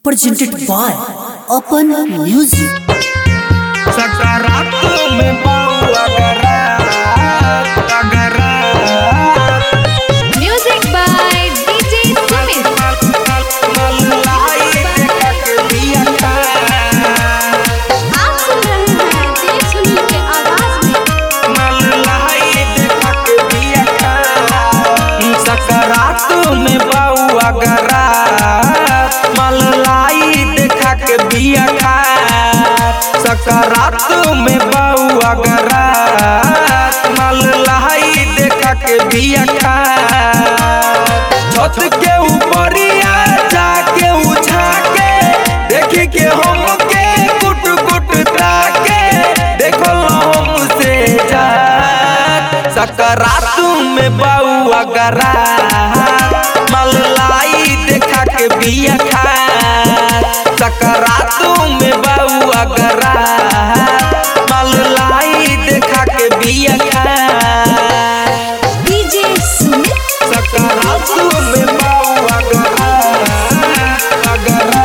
presented by Open Music. सकारात में पाऊँ अगरा अगरा Music by DJ Sumit. मलाई देखा के दिया था आप सुन रहे हैं देव सुनील के आवाज में मलाई देखा के दिया था सकारात में पाऊँ अगरा मलाई देखा के दिया खा सकारात में पाऊँ अगरा मलाई देखा के दिया खा छत के ऊपरिया जाके उछा के देख के हम के कुट कुट ताके देखो हमसे जा सकरात में बउआ गरा मलाई देखा के बिया खा सकरात में बउआ गरा मलाई देखा के बिया खा DJ Sumit. सकारात में पाऊँ अगरा अगरा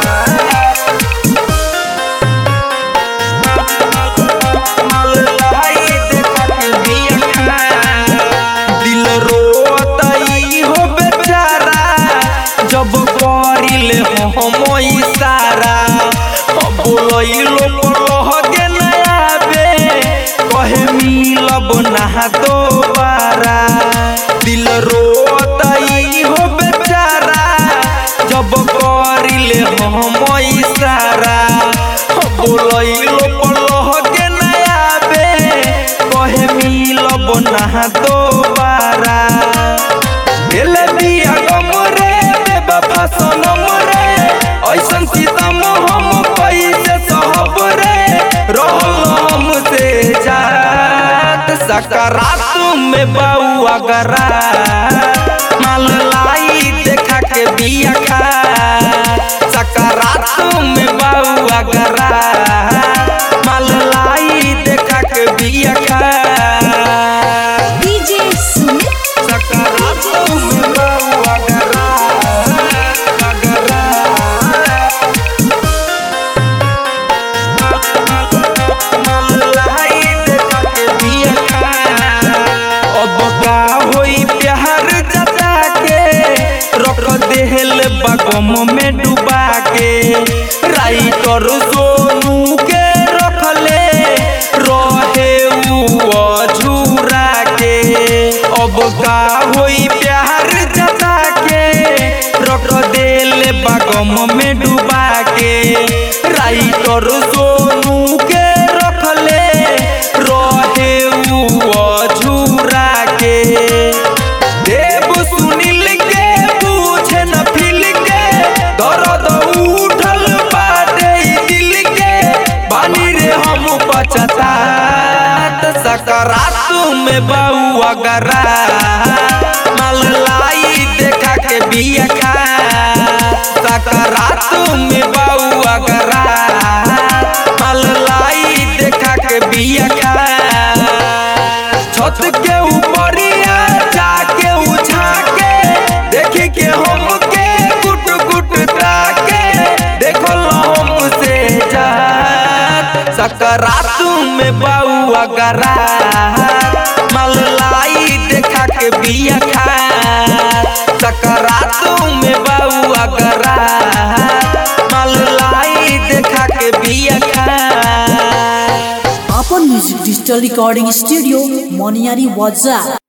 मलाई देखा के दिया खा दिल रोतई हो बेचारा जब करिले हम इशारा बोलइलो पलह के नया बे कहे मिलब ना दोबारा दिल रोतई हो बेचारा जब करिले हम इशारा बोलइलो पलह के नया बे कहे मिलब ना दोबारा दिल दिया गम रे बेवफा सनम रे ऐसन सीतम हम कैसे सहब रे रहल हमसे जात सकारात में बउआ गरा माल लाई देखा के बिया खा सकारात में बउआ गरा माल लाई देखा के बिया खा DJ Sumit. सकारात में बउआ गरा गरा मलाई देखा के बिया खा अब का होई प्यार जता के रख देहल बगम में डुबा के राइटर सोनू के रखले रहे उ अझूरा के अब का होई प्यार जता के रख देले बगम में डुबा के राइटर सोनू के रखले रहे उ अझूरा के देव सुनील के पूछे न फिल के दर्द उठल बाटे ई दिल के बानी रे हम पछतात सकरात में बउआ गरा माल लाई देखा के बिया खा सकरात में बउआ गरा माल लाई देखा के बिया खा छत के ऊपरिया जाके उछा के देख के हम के गुट गुट ताके देखो हमसे जात सकरात में बउआ गरा मलाई देखा के बिया खा सकरात में बउआ गरा मलाई देखा के बिया खा Open Music Digital Recording Studio, Moniari Waza.